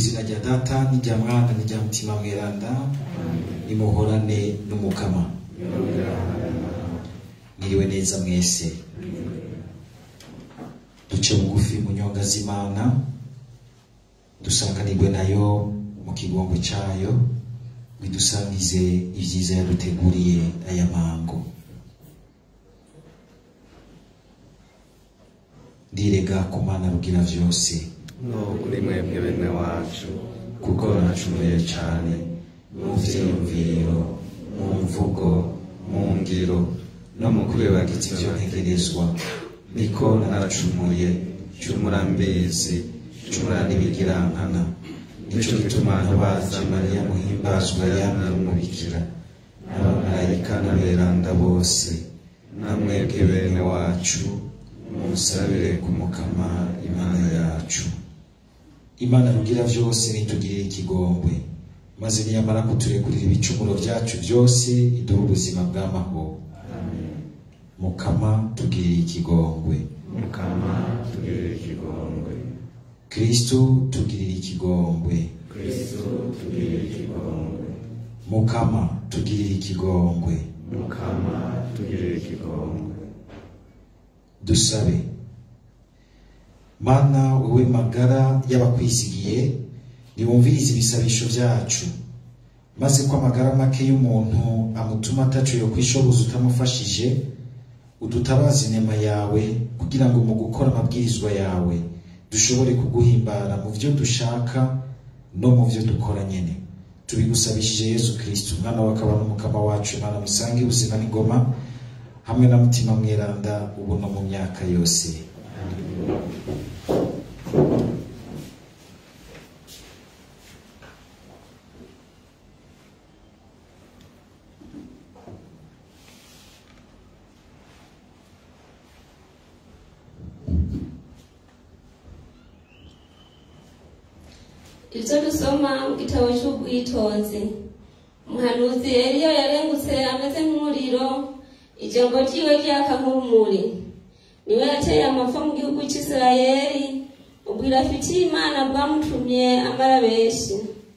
izina rya data n'irya mwana n'irya mutima mweranda nimuhorane n'umukama mwiriwe neza mwese duce bugufi mu nyonga z'imana dusanganirwe nayo mu kigongo cyayo bidusangize ibyiza yaduteguriye aya mango ndirega ku mana rugira vyose no kuri mwebwe bene wacu kuko nacumuye cyane mu vyiyumviro mu mvugo mu ngiro no mu kwibagiza ivyo ntegerezwa niko naracumuye cumura mbizi cumura n'ibigirankana nico gituma ntabaza mariya muhimbazwa yamye umubikira n'abamarayika n'aberanda bose namwebwe bene wacu musabire ku mukama imana yacu imana rugira vyose nitugirire ikigongwe maze niyamara kuturekurira ibicumuro vyacu vyose iduha ubuzima bw'amahoro mukama tugirire ikigongwe mukama tugirire ikigongwe kristo tugirire ikigongwe kristo tugirire ikigongwe mukama tugirire ikigongwe mukama tugirire ikigongwe dusabe mana wowe magara y'abakwisigiye niwumvirize ibisabisho vyacu maze ko amagara make y'umuntu amutuma atacu yo kwishoboza utamufashije udutabaza inema yawe kugira ngo mu gukora amabwirizwa yawe dushobore kuguhimbara mu vyo dushaka no mu vyo dukora nyene tubigusabishije yesu kristo umwana wakaba n'umukama wacu imana musange ubuzima n'ingoma hamwe na mutima mweranda ubu no mu myaka yose ibyo dusoma mu gitabo cy'ubwitonzi umuhanuzi eliya yarengutse ameze nk'umuriro ijambo ryiwe ryaka nk'urumuri niwe yateye amapfa mu gihugu cy'isirayeli ubwira afitiye imana bwamutumye amara benshi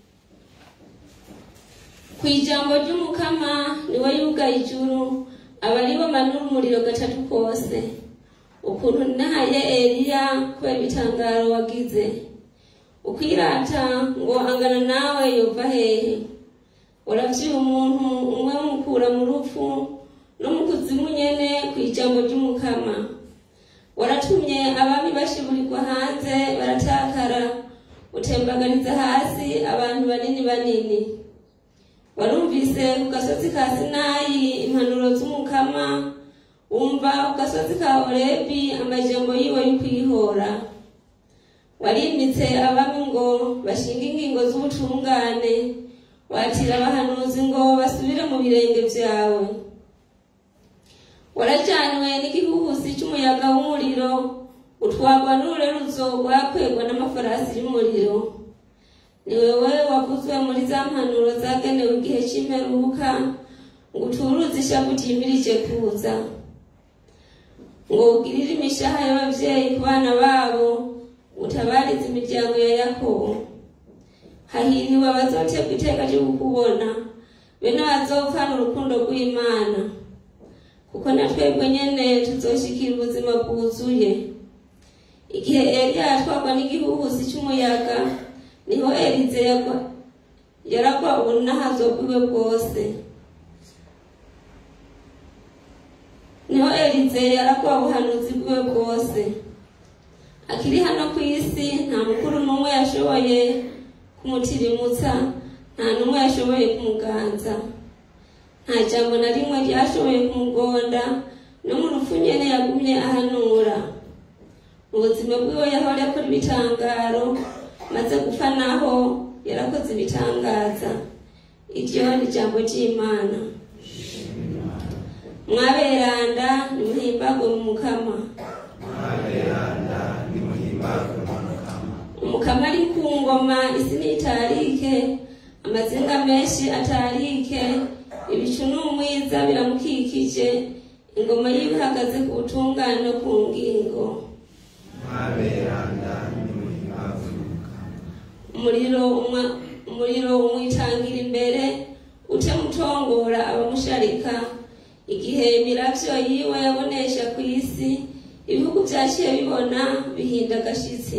ku ijambo ry'umukama niwe yugaye ijuru aba ari bo manura umuriro gatatu kose ukuntu nahaye eliya kubera ibitangaro wagize ukwirata ngo angana nawe yova hehe uravyiye umuntu umwe mukura mu rupfu no mu kuzimu nyene ku ijambo ry'umukama waratumye abami bashiburirwa hanze baratakara utembaganiza hasi abantu banini banini warumvise ku gasozi ka sinayi impanuro z'umukama wumva ku gasozi ka horebi amajambo yiwe y'ukwihora warimitse abami ngo bashinge ingingo z'ubutungane watira abahanuzi ngo basubire mu birenge vyawe warajanywe n'igihuhusi c'umuyaga w'umuriro utwagwa n'urureruzo rwakwegwa n'amafarasi y'umuriro ni wewe wavuzwe muri za mpanuro zagenewe igihe c'imperuka ngo uturuze ishavu ryimirije kuza ngo ugirire imishaha y'abavyeyi ku bana babo utabarize imiryango ya yakobo hahiriwe abazoterwa iteka ryo kukubona bene bazopfana urukundo rw'imana kuko na twebwe nyene tuzoshikira ubuzima bwuzuye igihe eliya yatwarwa n'igihuhusi c'umuyaga niho elize yagwa yaragwa ubunahazo bwiwe bwose niho elize yaragwa ubuhanuzi bwiwe bwose akiri hano ku isi nta mukuru n'umwe yashoboye kumutirimutsa nta n'umwe yashoboye kumuganza nta jambo na rimwe ryashoboye kumugonda no mu rupfu nyene yagumye ahanura mu buzima bwiwe yahora akora ibitangaro maze gupfa naho yarakoze ibitangaza iryo ni ijambo ry'imana mwaberanda nimuhimbagwe mu mukama mwaberanda nimuhimbazwe mu mukama umukama ari ku ngoma isi ntitarike amazinga menshi atarike ibicu n'umwiza biramukikije ingoma yiwe ihagaze ku butungane no ku ngingo mwaberanda nimuhimbazwe mu mukama umuriro umwa- umuriro umwitangira imbere utemutongora abamusharika igihe imiravyo yiwe yabonesha ku isi ibihugu vyaciye bibona bihinda agashitsi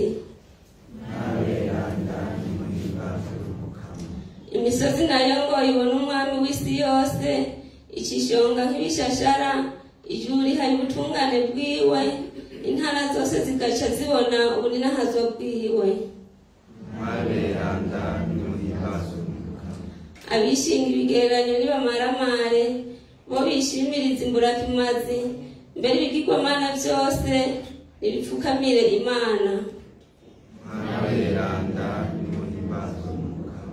imisozi nayo ngo ibone umwami w'isi yose ikishonga nk'ibishashara ijuru rihari ubutungane bwiwe intara zose zigaca zibona ubuninahazo bwiwe Maleranda nimuhimbaze umukama abishinga ibigereranyo nibamaramare bo bishimiriza imburakimazi mbere ibigirwamana byose nibipfukamire imana Maleranda nimuhimbaze umukama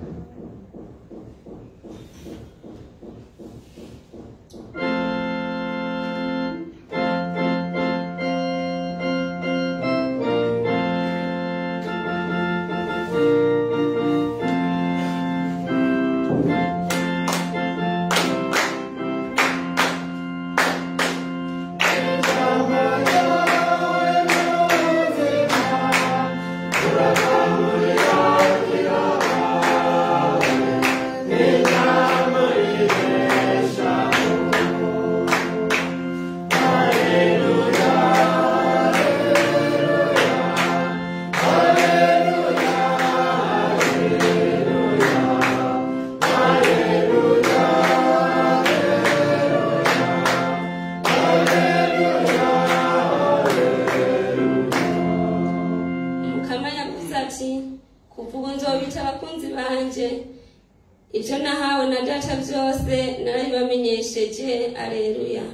mukama yavuze ati kuva ubu nzobita abakunzi banje ibyo nahawe na data byose narabibamenyesheje aleluya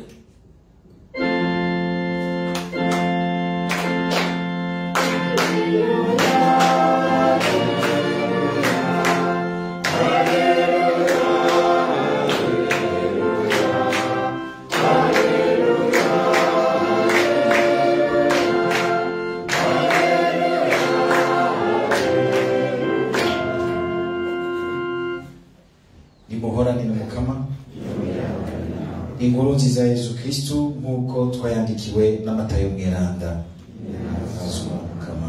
nimuhorane n'umukama inkuru nziza ya yesu kristu nk'uko twayandikiwe n'amatayo mweranda azwa mukama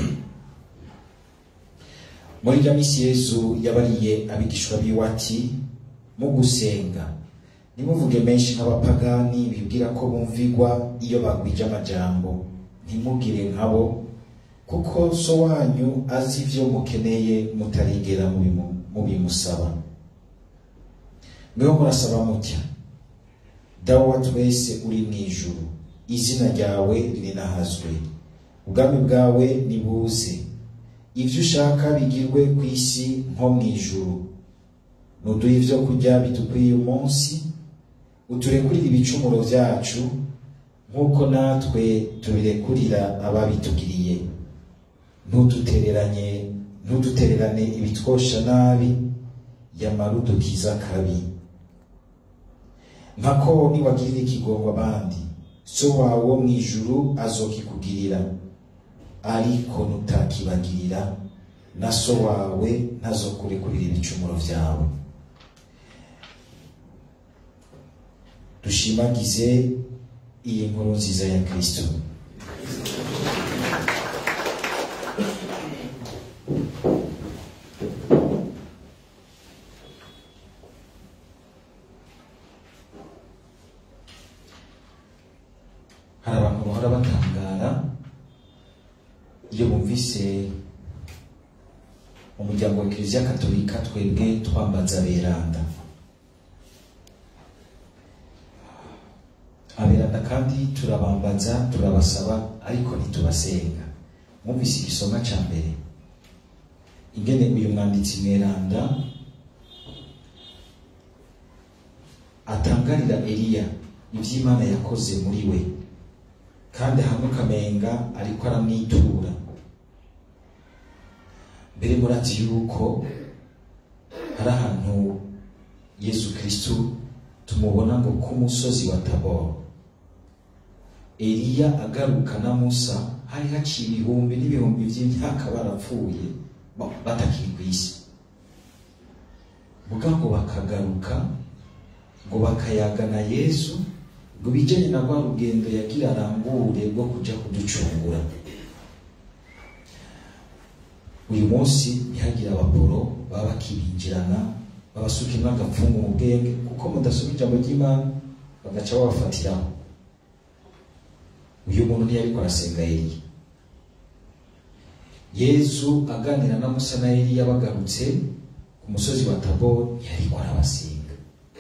muri rya minsi yesu yabariye abigishwa biwe ati mu gusenga ntimuvuge menshi nk'abapagani bibwira ko bumvigwa iyo bagwije amajambo ntimugire nkabo kuko so wanyu azi ivyo mukeneye mutarigera mubimu- mubimusaba mweho murasaba mutya dawe wa twese uri mu ijuru izina ryawe ririnahazwe ubwami bwawe nibuze ibyo ushaka bigirwe ku isi nko mu ijuru nuduhe ibyo kurya bidukwiye umunsi uturekurire ibicumuro byacu nk'uko natwe tubirekurira ababitugiriye ntudutereranye ntudutererane ibitwosha nabi yamara udukiza kabi nkako niwagirira ikigongo abandi so wawe wo mu ijuru azokikugirira ariko nutakibagirira na so wawe ntazokurekurira ibicumuro vyawe dushimagize iyi nkuru nziza ya kristo hari abantu bahora batangara iyo bumvise umuryango wa kiliziya katolika twebwe twambaza beranda aberanda kandi turabambaza turabasaba ariko ntitubasenga mwumvise igisoma ca mbere ingene uyu mwanditsi mweranda atangarira eliya ivy'imana yakoze muri we kandi hamwe ukamenga ariko aramwitura mbere murazi yuko hari ahantu yesu kristu tumubona ngo ku musozi wa taboro eliya agaruka na musa hari haciye ibihumbi n'ibihumbi by'imyaka barapfuye ba- batakiri ku isi muga ngo bakagaruka ngo bakayagana yesu ngo bijyanye na rwa rugendo yagira arambure rwo kuja kuducungura uyu munsi ntihagire abaporo baba bakibinjirana babasukimwo agapfungu mu bwenge kuko mudasoma ijambo ry'imana bagaca babafatiraho uyu muntu ntiyariko arasenga eliya yezu aganira na musa na eliya bagarutse ku musozi wa tabori ntiyariko arabasenga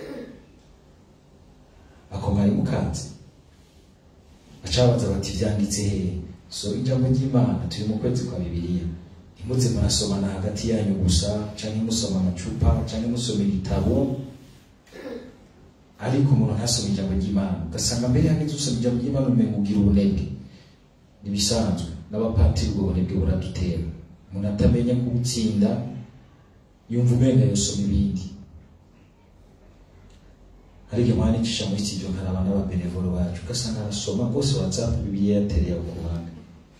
ako mwari mukanze bacabaza bati vyanditse hehe so ijambo ry'imana turi mu kwezi kwa bibiliya ntimuze murasomana hagati yanyu gusa canke musoma amacupa canke musoma ibitabo ariko umuntu ntasoma ijambo ry'imana ugasanga mbere hageze usoma ijambo ry'imana umenga ugira ubunebwe nibisanzwe n'abapatiri ubwo bunebwe buradutera umuntu atamenya kubutsinda yumva umenga yosoma ibindi hari igihe mwana icisha muri studio nkaraba n'ababenevolo bacu ugasanga arasoma bose whatsapp bibiliya yatereye aho ku ruhande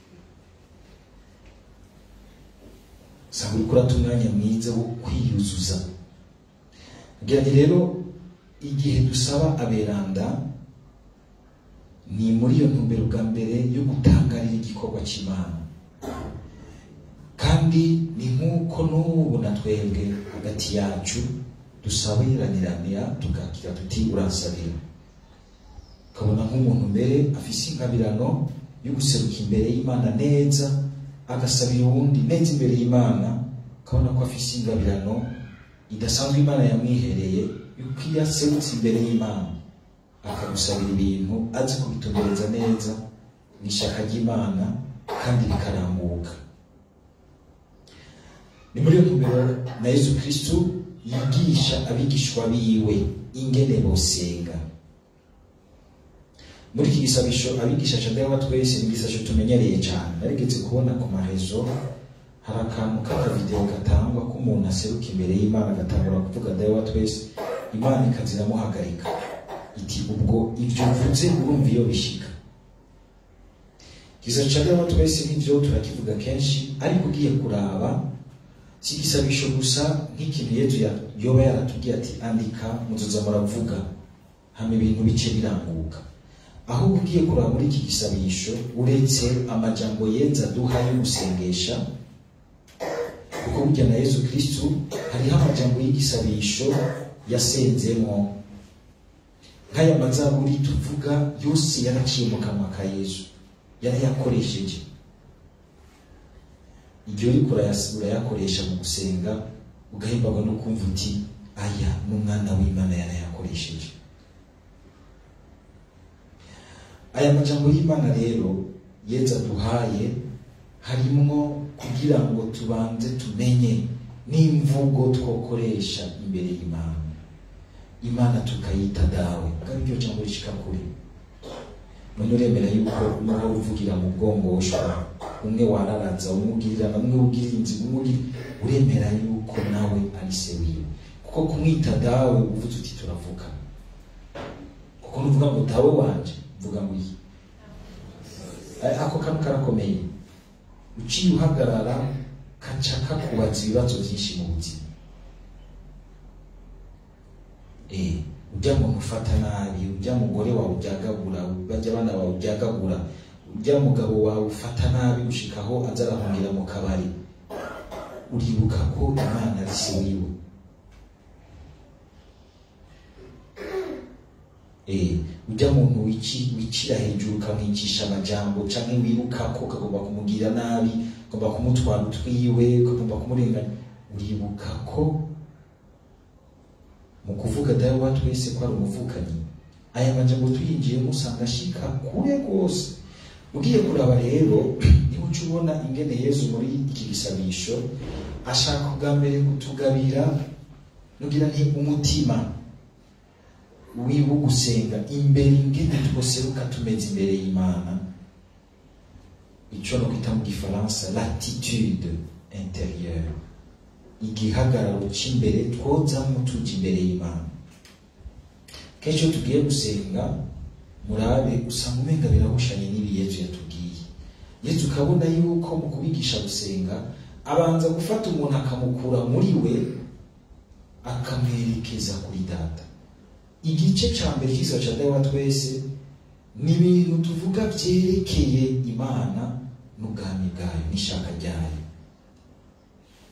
usanga uriko urata umwanya mwiza wo kwiyuzuza kugira ngo rero igihe dusaba aberanda ni muri iyo ntumbero bwa mbere yo gutangarira igikorwa cy'imana kandi ni nk'uko n'ubu na twebwe hagati yacu dusabiranira tugakira tuti uransabira ukabona nk'umuntu mbere afise inkabirano yo guseruka imbere y'imana neza agasabira uwundi neza imbere y'imana ukabona ko afise ingabirano idasanzwe imana yamwihereye yuko iyo aserutse imbere y'imana akagusabira ibintu azi kubitumbereza neza mu ishaka ry'imana kandi bikarambuka ni muri iyo ntumbero na yesu kristu yigisha abigishwa biwe ingene bosenga muri iki gisabisho abigisha cadawa twese ni igisabisho tumenyereye cyane narigeze kubona ku marezo hari akantu k'akavideo gatangwa k'umuntu aseruka imbere y'imana agatangura kuvuga dawa twese imana ikaza iramuhagarika iti ubwo ibyo mvuze urumva iyo bishika igisabisho ca dawa twese nivyo turakivuga kenshi ariko ugiye kuraba si igisabisho gusa nk'ikintu yezu ya- yoba yaratubwiye ati andika muzoza muravuga hama ibintu bice biranguka ahubwo ugiye kuraba muri iki gisabisho uretse amajambo yenza duha yo gusengesha kuko burya na yezu kristu hariho amajambo y'igisabisho yasenzemo nk'aya mazaburi tuvuga yose yaraciye mu kanwa ka yezu yarayakoresheje iryo uriko urayas- urayakoresha mu gusenga ugahimbarwa no kumva uti aya n'umwana w'imana yarayakoresheje aya majambo y'imana rero yeza duhaye harimwo kugira ngo tubanze tumenye n'imvugo twokoresha imbere y'imana imana tukayita dawe kandi iryo jambo rishika kure none uremera yuko nuba uvugira mu bwongoshwa umwe wararaza umubwirirana umwe ubwirira inzigo umwe ugira uremera yuko nawe ari se wiwe kuko kumwita dawe uvuze uti turavuga kuko nuvuga ngo dawe wanje mvuga ngo iyi A- ako kantu karakomeye uciye uhagarara kaca kakubaza ibibazo byinshi mu buzima eh ujya muntu ufata nabi ujya mugore wawe ubyagagura bajya abana bawe ubyagagura ujya mugabo wawe ufata nabi gushikaho aza arahungira mu kabari uribuka ko imana ari se wiwe eh ujya muntu wici wicira hejuru ukamwicisha amajambo canke wibuka ko ukagomba kumugirira nabi ugomba kumutwara utwiwe ukagomba kumurenganya uribuka ko mu kuvuga dawe wa twese ko ari umuvukanyi aya majambo tuyinjiyemo usanga ashika kure rwose ugiye kuraba rero niba uca ubona ingene yezu muri iki gisabisho ashaka ubwa mbere kutugabira nugira nti umutima wiwe gusenga imbere ingene twoseruka tumeze imbere y'imana ico no kwita mu gifaransa l'attitude intérieure igihagararo c'imbere twozamwo tuja imbere y'imana kenshi iyo tugiye gusenga murabe usanga umenga birahushanye n'ibi yezu yatubwiye yezu ukabona yuko mu kubigisha gusenga abanza gufata umuntu akamukura muri we akamwerekeza kuri data igice ca mbere cy'isa ca dawa twese ni ibintu tuvuga vyerekeye imana n'ubwami bwayo n'ishaka ryayo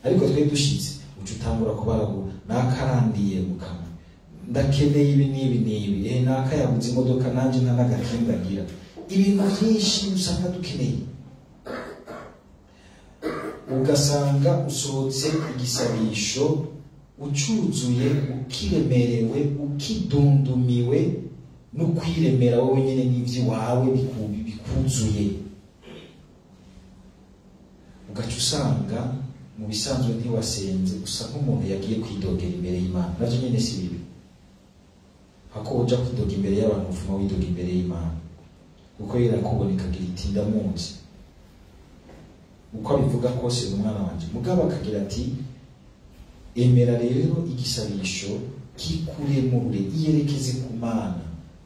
ariko twe dushitse uca utangura kubaragura nakarandiye mukama ndakeneye ibi n'ibi n'ibi eh naka yabuze imodoka nanjye nta n'agakinga ngira ibintu byinshi usanga dukeneye ugasanga usohotse igisabisho ucuzuye ukiremerewe ukidundumiwe no kwiremera wowe nyine n'iby'iwawe biku- bikuzuye ugaca usanga mu bisanzwe ntiwasenze usa nk'umuntu yagiye kwidogera imbere y'imana nabyo nyine si bibi hako uja kwidoga imbere y'abantu uvuma widoga imbere y'imana kuko irakubona ikagira iti ndamuzi uko abivuga kose ni umwana wanjye mugabo akagira ati emera rero igisabisho kikuremure iyerekeze ku mana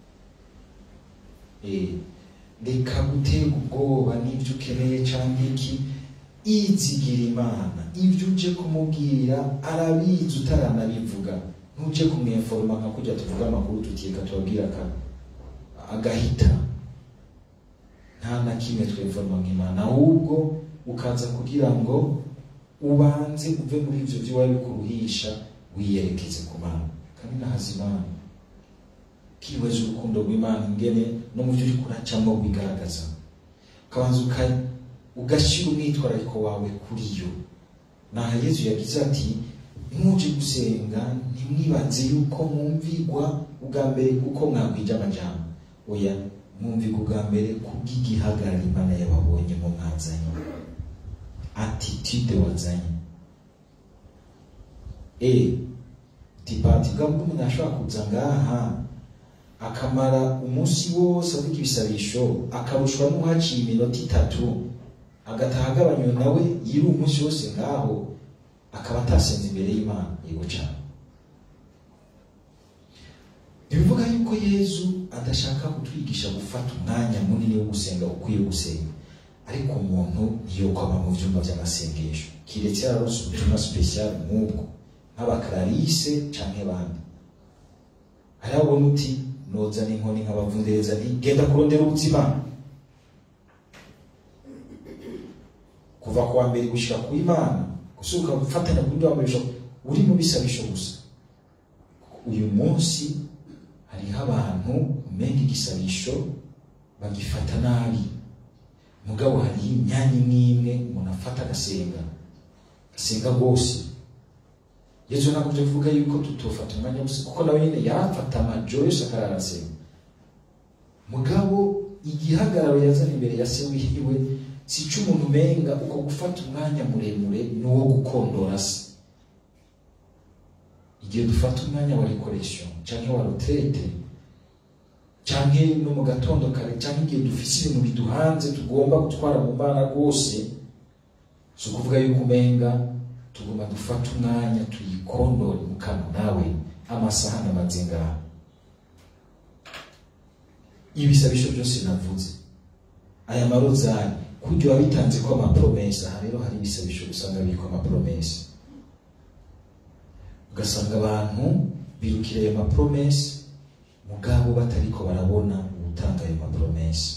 Eh, reka guterwa ubwoba n'ibyo ukeneye cyangwa iki izigira imana ibyo uje kumubwira arabizi utaranabivuga ntuje kumweforoma nka kujya tuvuga amakuru tutika tubabwira aka agahita nta na kimwe tweforoma nk'imana ahubwo ukaza kugira ngo ubanze uve muri ibyo by'iwawe bikuruhisha wiyerekeze ku mana kandi nahaza imana kiweza urukundo rw'imana ingene no mu byo uri kuracamo bigaragaza ukabanza uka- ugashyira umwitwarariko wawe kuri yo naha yezu yagize ati ntimuje gusenga ntimwibaze yuko mwumvigwa ubwa mbere uko mwakwija amajambo oya mwumvigwa ubwa mbere kubw'igihagarara imana yababonye mu mwazanye attitude wazanye e tipati bwa bwo umuntu ashobora kuza ngaha akamara umunsi wose avuga ibisabisho akarushwa n'uhaciye iminota itatu agataha agabanywe nawe yiri umunsi wose ngaho akaba atasenze imbere y'imana yego cyane ntibivuga yuko yezu adashaka kutwigisha gufata umwanya munini wo gusenga ukwiye gusenga ariko umuntu ntiyokwama mu byumba by'amasengesho kiretse yarose ubutumwa sipesiyali nk'ubwo nk'abakararise canke abandi hari abona uti noza n'inkoni nkabavundereza nti genda kurondera ubuzima kuva ku wa mbere gushika ku imana gusuka gufatanya kundi wa mbere gushika- uri mu bisabisho gusa uyu munsi hariho abantu umenga igisabisho bagifata nabi mugabo hariho imyanya imwe imwe umuntu afata agasenga agasenga rwose yesu ntabwo byo kuvuga yuko tutofata umwanya wose kuko nawe nyine yarafata amajoro yose akararasenga mugabo igihagararo yazana imbere ya se wihiwe si cy'umuntu umenga uko gufata umwanya muremure ni uwo gukondora se igihe dufata umwanya wa rekoresho cyangwa wa retraite cyangwa no mu gatondo kare cyangwa igihe dufise ibintu biduhanze tugomba gutwara mu mbana rwose si ukuvuga yuko umenga tugomba dufata umwanya tuyikondore mu kanwa nawe amasaha namaze ngaha ibisabisho byose navuze aya marozari kujya wabitanze ko amapromesa aha rero hari ibisabisho usanga biriko amapromesa ugasanga abantu birukira ayo mapromesa mugabo batariko barabona gutanga ayo mapromesa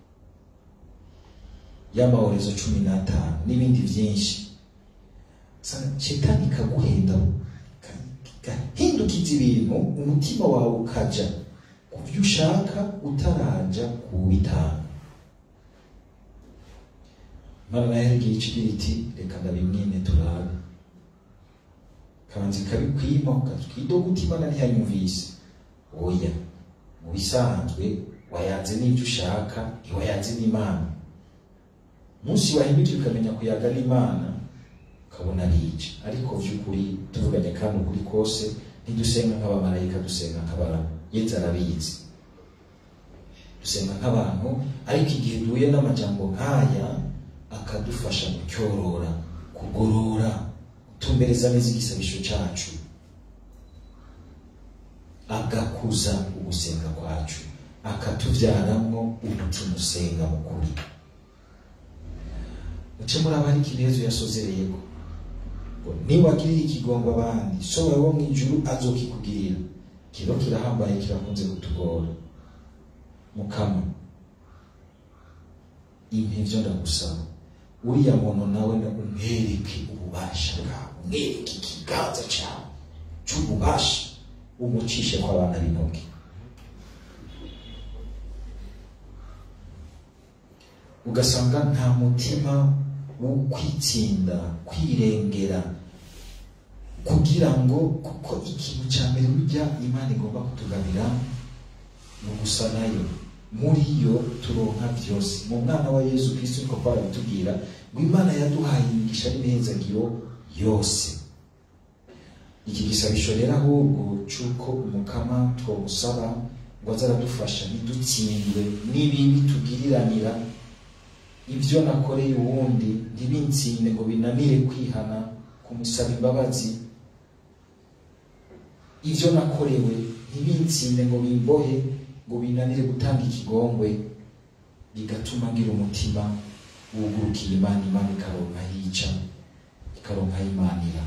y'amahorezo cumi n'atanu n'ibindi byinshi Sa- shetani ikaguhenda gahindukiza ibintu umutima wawe ukaja ku byo ushaka utaraja kuwitanga imana nayo yarigiye ikigira iti reka ndabimwine turabe kabanza ikabikwima ukatwidoga uti imana ntiyanyumvise oya mu bisanzwe wayanze n'ibyo ushaka ntiwayanze n'imana munsi wahindukira ukamenya kuyaga n'imana ukabona arica ariko by'ukuri tuvuganye kandi ukuri kose ntidusenga nk'abamarayika dusenga nk'abantu yenze arabizi dusenga nk'abantu ariko igihe duhuye n'amajambo nk'aya akadufasha gucyorora kugorora gutumbereza neza igisabisho cyacu agakuza ugusenga kwacu akatubyaramwo umutima usenga mu kuri muce muri abari ikinezo yasozereyeko ngo niwagirira ikigongo abandi so wawe wo mu ijuru azokikugirira kiba kirahambaye kirakunze kutugora mukama impe ibyo ndagusaba uriya muntu nawe na umwereke ububasha bwawe umwereke ikiganza cyawe cy'ububasha umucishe kw'abana b'intoki ugasanga nta mutima wo kwitsinda kwirengera kugira ngo kuko ikintu cya mbere burya imana igomba kutugabira ni ugusa nayo muri yo turonka byose mu mwana wa yesu kristo niko barabitubwira ngo imana yaduhaye imigisha n'imihenzagiro yose iki gisabisho rero ahubwo cy'uko umukama twamusaba ngo aze aradufasha ntidutsindwe n'ibibi tugiriranira ibyo nakoreye uwundi ntibinsinde ngo binanire kwihana kumusaba imbabazi ibyo nakorewe ntibinsinde ngo bimbohe ngo binanire gutanga ikigongwe bigatuma ngira umutima wugurukira imana imana ikaronka yica ikaronka yimanira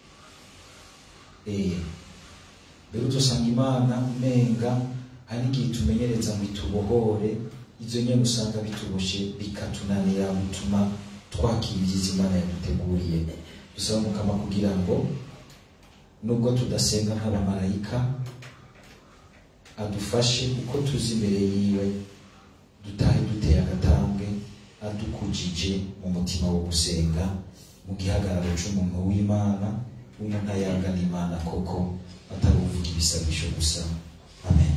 eh rero dusanga imana umenga hari n'igihe tumenyereza ngo itubohore ibyo nyine usanga bituboshe bikatunanira gutuma twakira ibyiza imana yaduteguriye dusaba umukama kugira ngo nubwo tudasenga nk'abamarayika adufashe uko tuzi imbere yiwe dutahe duteye agatambwe adukujije mu mutima wo gusenga mu gihagararo cy'umuntu w'imana w'umuntu ayangana imana koko atari uvuga ibisabisho gusa amen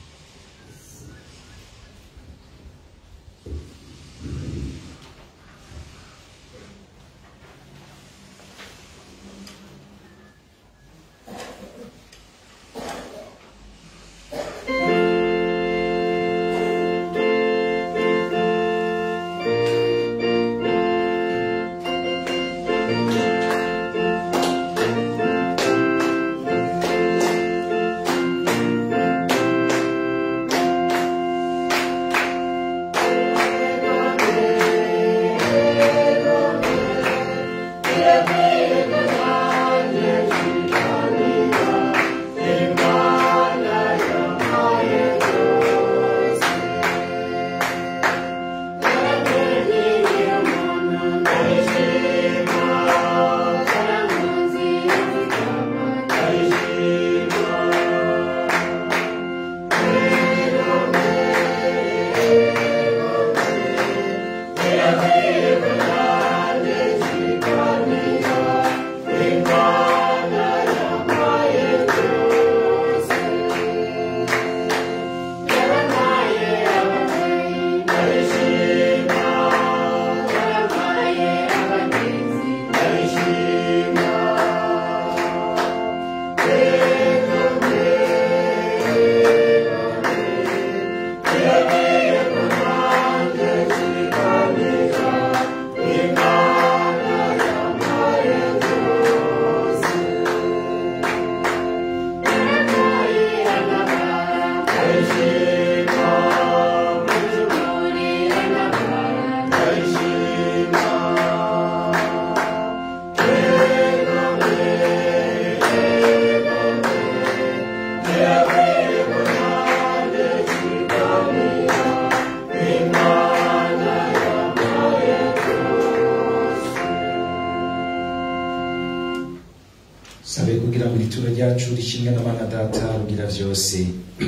sabe kugira ngo ituro ryacu rishimwe n'abana data rugira byose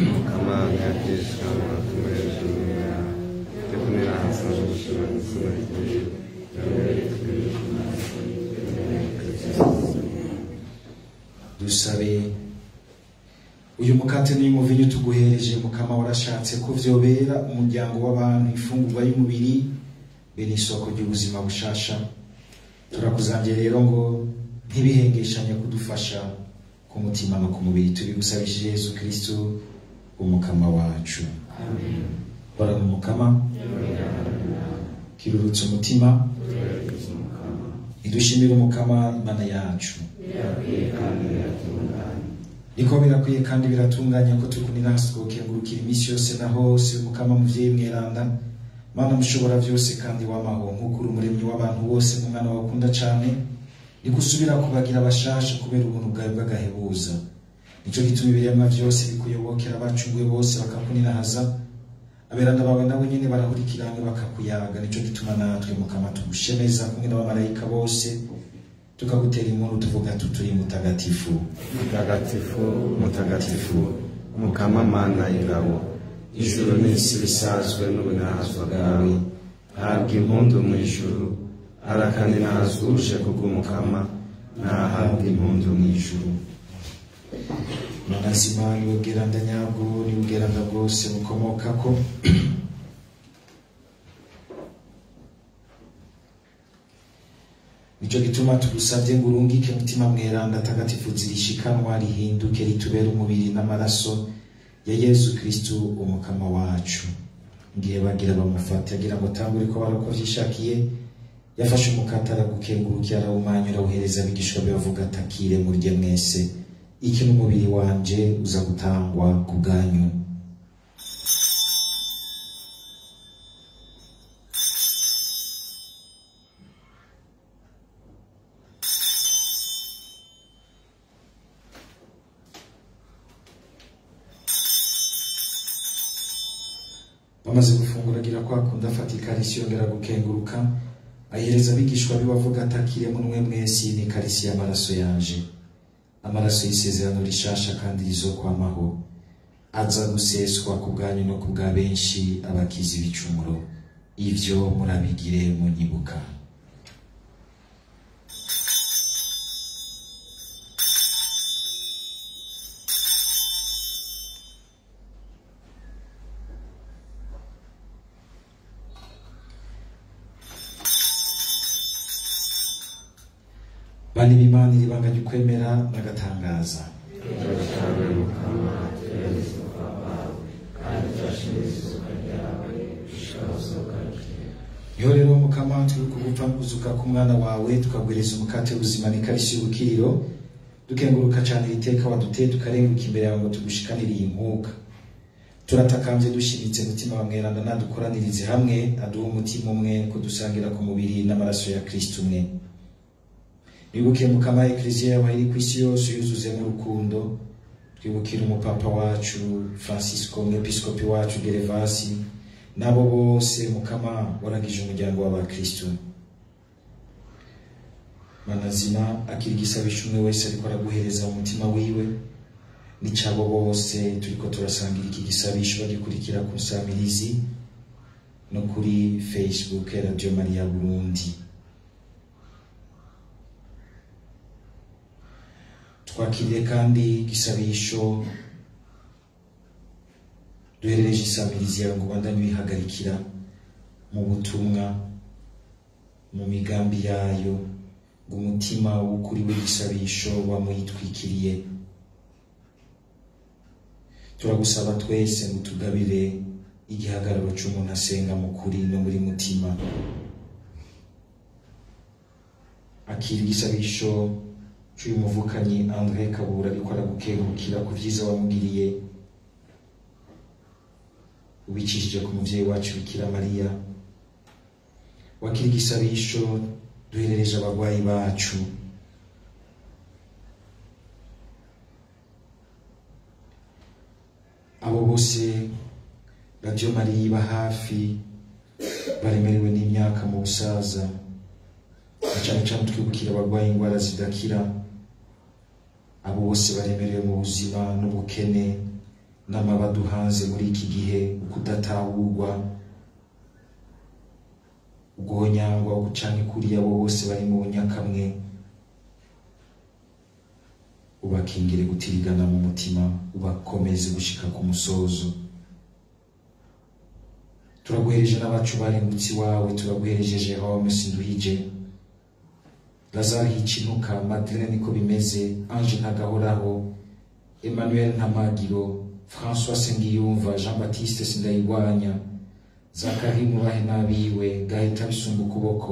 Amani ya Kristo tumezuia tukunira hasa dusabe uyu mukate n'uyu muvinyu tuguhereje mukama warashatse ko vyobera umuryango w'abantu ifungurwa y'umubiri be n'isoko ry'ubuzima bushasha turakuzangiye rero ngo ntibihengeshanye kudufasha ku mutima no ku mubiri tubigusabishije yesu kristo umukama wacu hora mu mukama kirurutse umutima idushimire umukama imana yacu niko birakwiye kandi biratunganye ko tukunira hasi tukengurukira iminsi yose na hose umukama muvyeyi mweranda mana mushobora byose kandi wamaho nk'uko uri umuremyi w'abantu bose n'umwana wakunda cane nigusubira kubagira abashasha kubera ubuntu bwawe bw'agahebuza nico gituma ibiremwa byose bikuyobokera abacunguwe bose bakakunirahaza aberanda bawe nabo nyene barahurikirana bakakuyaga nico gituma natwe mukama tugushemeza kumwe n'abamarayika bose tukagutera inkuru tuvuga tuturi mutagatifu mutagatifu mutagatifu mukama mana y'ingabo ijuru n'isi bisazwe n'ubunahazwa bwawe habwa impundu mu ijuru harakandi nahazuje kubw'umukama nahabwa impundu mu ijuru nonazima niwe bweranda nyabwo niwe bweranda bwose bukomokako nico gituma tugusabye ngo urungike mutima mweranda tagatifu zirishikanwa rihinduke ritubere umubiri n'amaraso ya yesu kristu umukama wacu ngiye bagira bamufate agira ngo tangure ko barako vyishakiye yafashe umukate aragukengurukira arawumanyura awuhereza abigishwa be bavuga atakire murye mwese iki n'umubiri wanje uza gutangwa ku bwanyu bamaze gufungura agira kwa kundi afata ikarisi yongera gukenguruka ayihereza abigishwa be bavuga atakire munwe mwese iyi ni ikarisi y'amaraso yanje amaraso y'isezerano rishasha kandi rizokwamaho aza guseswa ku bwanyu no ku bwa benshi abakiza ibicumuro ivyo murabigire munyibuka bani b'imana iribanga ry'ukwemera n'agatangaza niho rero mukama turi kugupfa kuzuka k'umwana wawe tukagwiriza umukate w'ubuzima n'ikarisi y'ubukiriro dukenguruka cyane iri teka waduteye tukarenguka imbere yawe ngo tugushikanire iyi nkuka turatakambye dushimitse mutima wa mweranda nadukoranirize hamwe aduhe umutima umwe kudusangira ku mubiri n'amaraso ya kristo umwe twibuke mukama ekleziya yawe iri ku isi yose yuzuzemo urukundo twibukire umupapa wacu francisco umwepiskopi wacu gerevasi nabo bose mukama waragije umuryango w'abakristo manazima akira igisabisho umwe wese ariko araguhereza umutima wiwe n'icabo bose turiko turasangira iki gisabisho bagikurikira ku nsamirizi no kuri facebook ya radio maria burundi twakiriye kandi igisabisho duherereje isamirizi yawe ngo ubandanye uyihagarikira mu butumwa mu migambi yayo ngo umutima w'ukuri w'igisabisho wamuyitwikiriye turagusaba twese ngo tugabire igihagararo c'umuntu asenga mu kuri no muri mutima akira igisabisho c'uyu muvukanyi André Kabura ariko aragukengurukira ku vyiza wamugiriye ubicishije ku muvyeyi wacu Bikira Mariya wakira igisabisho duherereje abagwayi bacu abo bose Radio Maria iba hafi baremerewe n'imyaka mu busaza na cane cane twibukira abagwaye ingwara zidakira abo bose baremerewe mu buzima n'ubukene n'amabaduhanze muri iki gihe ukudatahurwa ugonyangwa canke kuri abo bose bari mu bunyakamwe ubakingire gutirigana mu mutima ubakomeze gushika ku musozo turaguhereje n'abacu barengutse iwawe turaguhereje Jerome Sinduhije Lazare Hikinuka Madeleine niko bimeze Ange Ntagahoraho Emmanuel Ntamagiro François Sengiyumva Jean Baptiste Sindayigwanya Zakari Mubahe n'abiwe Gahita Bisumba ukuboko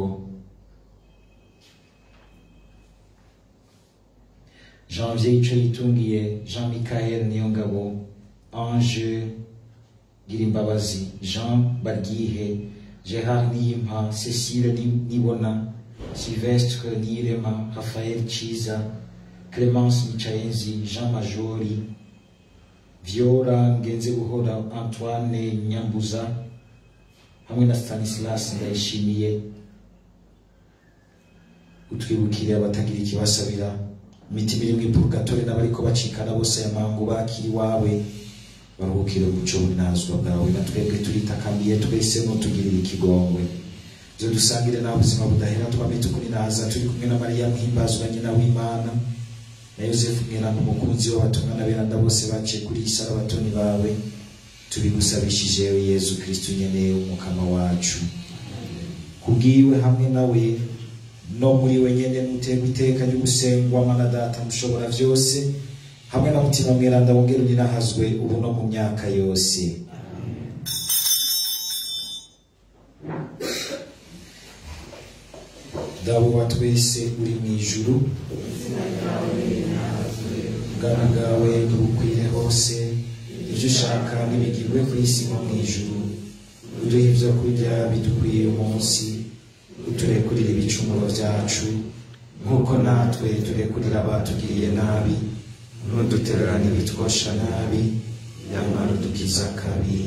Janvier Ico yitungiye Jean Michael Niyongabo Ange Girimbabazi Jean Bargihe Gerard Niyimpa Cécile Ni- Nibona Sylvestre Niyirema Raphaël Chiza Clémence Michaenzi Jean Majori Viora Ngenze Buhora Antoine Nyambuza hamwe na Stanislas Ndayishimiye utwibukire abatagira ikibasabira imitima iri mu purgatori n'abariko bacikana bose aya mangu bakiri iwawe baruhukire umuco w'inazwa bwawe na twebwe turitakambiye twese nutugirire ikigongwe zo dusangire nawe ubuzima budahera twame tukuninaza turi kumwe na mariya muhimbazwa nyina w'imana na yosefu mweranda umukunzi w'abatumwa n'aberanda bose baciye kuri iyi sarabatoni bawe tubigusabishije yezu kristu nyene umukama wacu kubwiwe hamwe nawe no muri we nyene muterwa iteka ryo gusengwa mana data mushobora vyose hamwe na mutima mweranda wongera uninahazwe ubu no mu myaka yose dawe wa twese uri mu ijuru ubwami bwawe ntibukwire hose ibyo ushaka ntibigirwe ku isi nko mu ijuru uduhe ibyo kurya bidukwiye umunsi uturekurire ibicumuro byacu nk'uko natwe turekurira abatugiriye nabi ntudutererane ibitwosha nabi nyamara udukiza akabi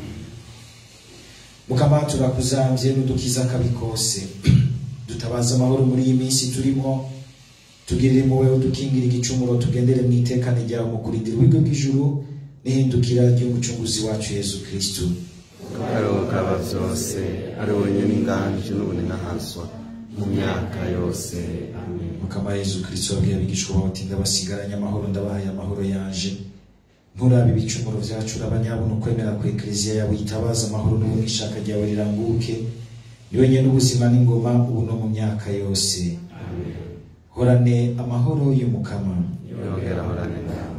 mukama turakuzambye n'udukiza akabi kose dutabaza amahoro muri iyi minsi turimo tugirire impuhwe udukingira igicumuro tugendere mu itekane ryawe mu kurindira uburyo bw'ijuru n'ihindukira ry'umucunguzi wacu yezu kristu ariwo kaba byose ari wenyine inganji n'ubunenahazwa mu myaka yose amen mukama yezu kristu wabwiye abigishwa bawe ati ndabasigaranye amahoro ndabahaye amahoro yaje nturabe ibicumuro byacu urabanyabona ukwemera ku ekleziya yawe yitabaza amahoro n'ubu ishaka ryawe riranguke ni wenyine ubuzima n'ingoma ubu no mu myaka yose horane amahoro y'umukama yongera ahorane nawe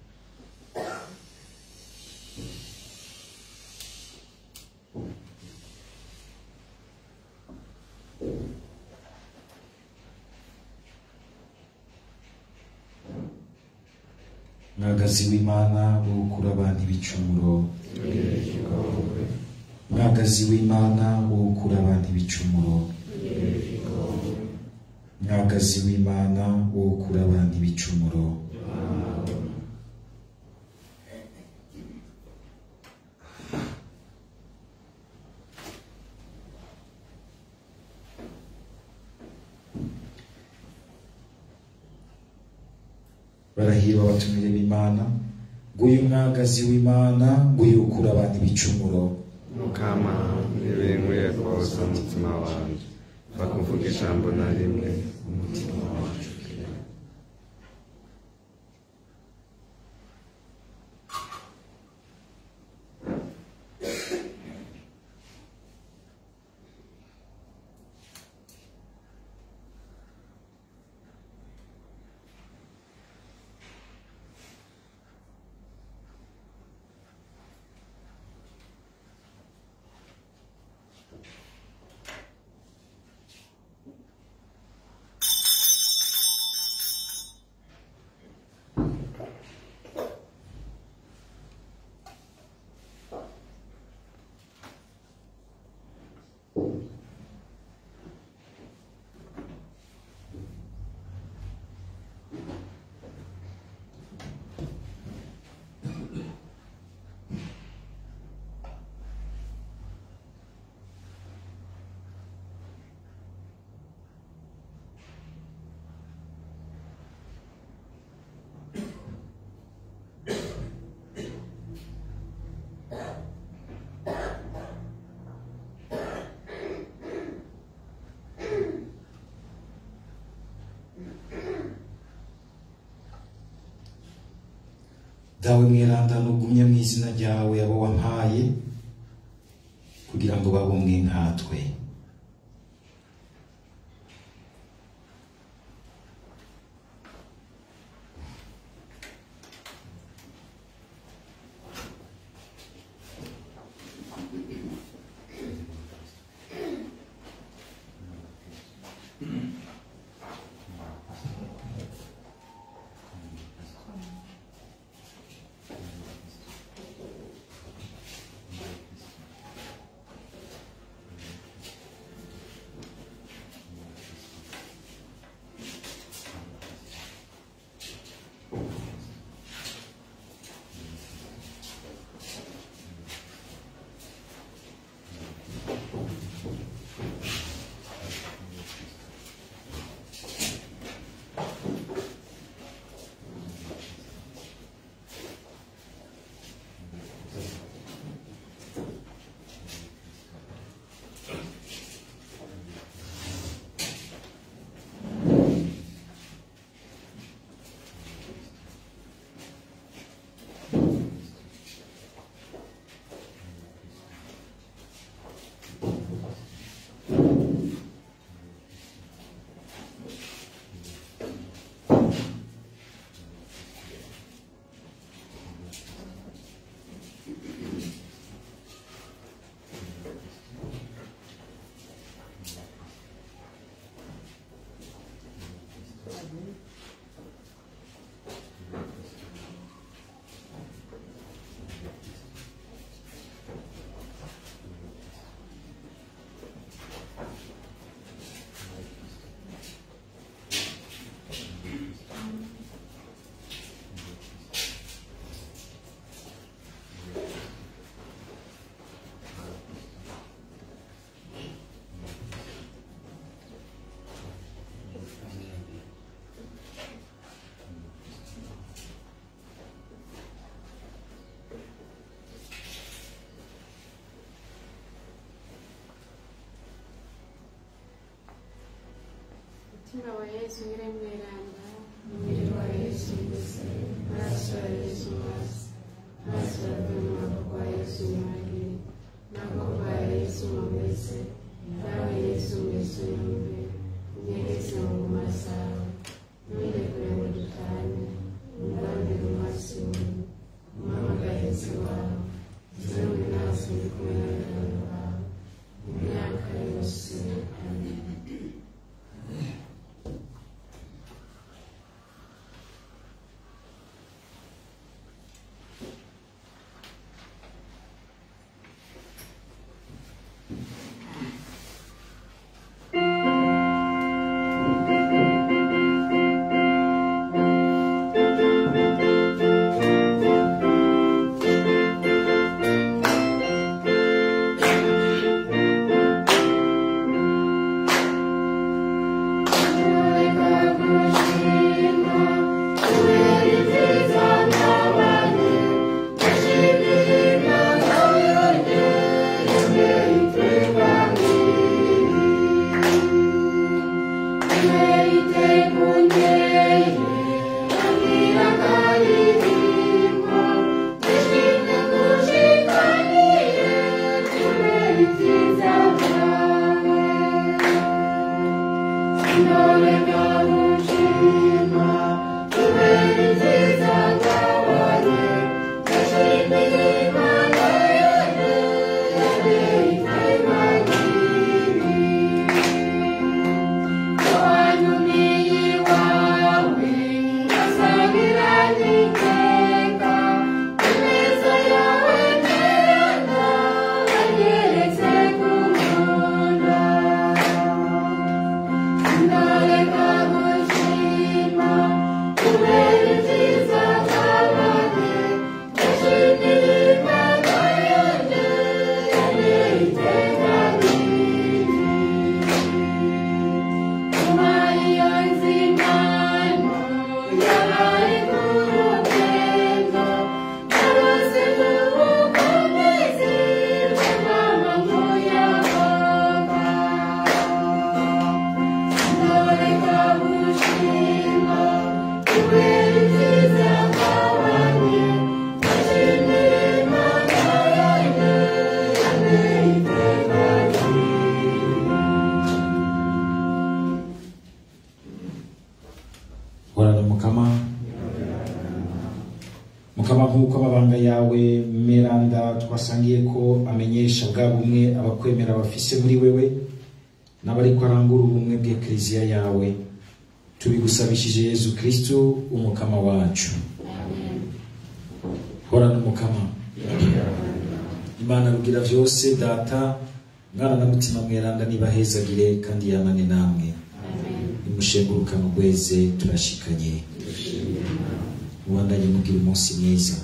mwagazi w'imana wo gukura abantu ibicumuro mwagazi w'imana wo gukura abantu ibicumuro mwagazi w'imana wo gukura abantu ibicumuro barahirwa abatumire b'imana nguyu mwagazi w'imana nguyu ukura abantu ibicumuro mukama ntibinkwiriye koza umutima wanjye bakuvuga ijambo na rimwe umutima wacu dawe mweranda nugumye mu izina ryawe abo wampaye kugira ngo babe umwe nkatwe Mutima wa Yesu nyir'imweranda umubiri wa Yesu mbese amaraso ya Yesu masi amaraso yavuye mu maboko wa Yesu mwagiri n'amaboko ya Yesu mumese nawe Yesu mbese yumve unyegeze mu nguma zawe ntuyirekure ngo dutane umugambi mu maso yawe umuhamagarizi wawe zewe nasi ndi kumwe n'abana bawe mu myaka yose amen horana mukama mukama nk'uko amabanga yawe meranda twasangiye ko amenyesha bwa bumwe abakwemera bafise muri wewe n'abariko arangura ubumwe bw'ekleziya yawe tubigusabishije yezu kristu umukama wacu horana umukama imana rugira vyose data mwana na mutima mweranda nibahezagire kandi yamane namwe nimushenguruka mugweze turashikanye mubandanye mugira umunsi mwiza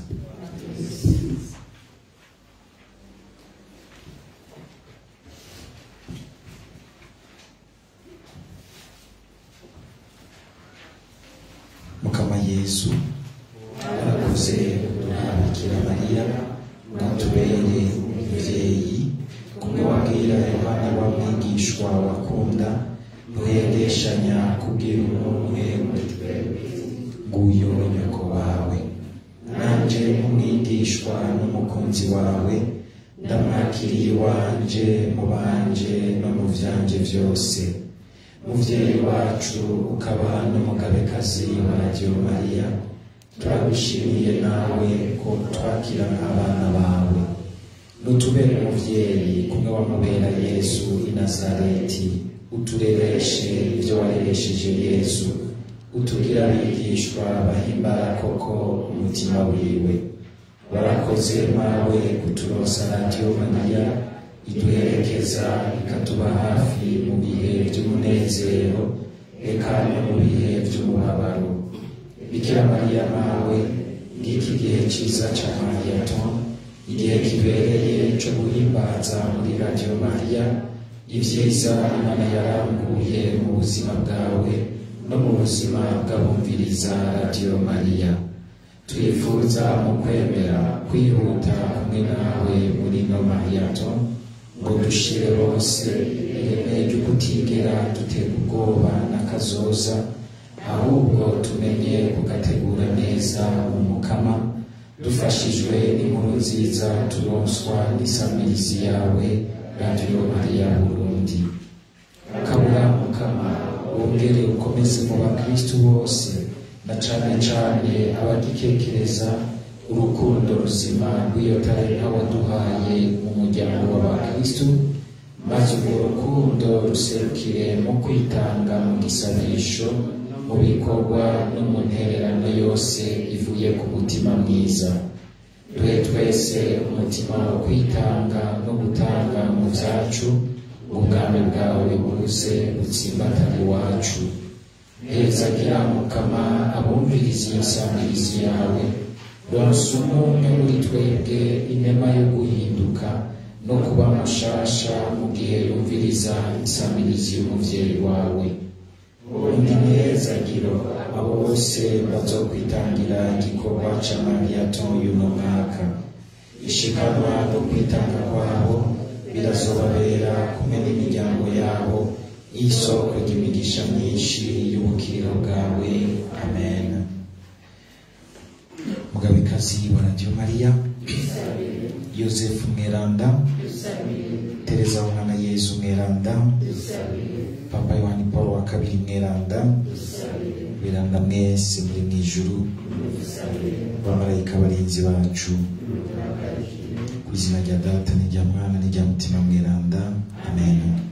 mukama yesu warakoze bikira mariya mwatubereye umuvyeyi kumwe wabwira yohana wa mwigishwa wakunda ntuhendeshanya kubwira umwe muri twebwe nguyo nyoko wawe nanje nk'umwigishwa n'umukunzi wawe ndamwakiriye iwanje mu banje no mu vyanje vyose muvyeyi wacu ukaba n'umugabekazi wa radiyo mariya turagushimiye nawe ko twakira nk'abana bawe nutubere umuvyeyi kumwe wamubera yesu i nazareti uturereshe ibyo wareresheje yesu utugira abigishwa bahimbara koko umutima wiwe warakoze mawe kuturosa radiyo mariya iduherekeza ikatuba hafi mu bihe by'umunezero eka no mu bihe by'umubabaro bikira mariya mawe ngiki gihe cyiza cya mariyaton igihe kibereye cyo guhimbaza muri radiyo mariya ibyiza imana yarambuye mu buzima bwawe no mu buzima bw'abumviriza radiyo mariya twifuza mu kwemera kwihuta hamwe nawe muri no mariyato ngo dushire bose ireme ryo kutigera dutera ubwoba n'akazoza ahubwo tumenye kugategura neza mu mukama dufashijwe n'inkuru nziza turonswa n'isamirizi yawe radiyo mariya burundi kabura mukama wongere ukomeze mu bakristu bose na cane cane abagikekereza urukundo ruzima rw'iyo talenta waduhaye mu muryango w'abakristu maze urwo rukundo ruserukire mu kwitanga mu gisabisho mu bikorwa no mu ntererano yose ivuye ku mutima mwiza duhe twese umutima wo kwitanga no gutanga mu byacu ubwami bwawe buze butsimbatane iwacu hezagira mukama abumviriza iyo samirizi yawe ronsa umwe muri twebwe inema yo guhinduka no kuba mushasha mu gihe yumviriza insamirizi y'umuvyeyi wawe undi nezagiro abo bose bazokwitangira igikorwa ca mariyaton y'uno mwaka ishikanwa no kwitanga kwabo birazobabera kumwe n'imiryango yabo y'isoko ry'imigisha myinshi y'ubukiriro bwawe amen mugabekazi wa radiyo mariya yosefu mweranda tereza umwana yezu mweranda papa yohani paul wa kabiri mweranda mweranda mwese muri mu ijuru bamarayika barinzi bacu ku izina rya data n'irya mwana n'irya mutima mweranda amen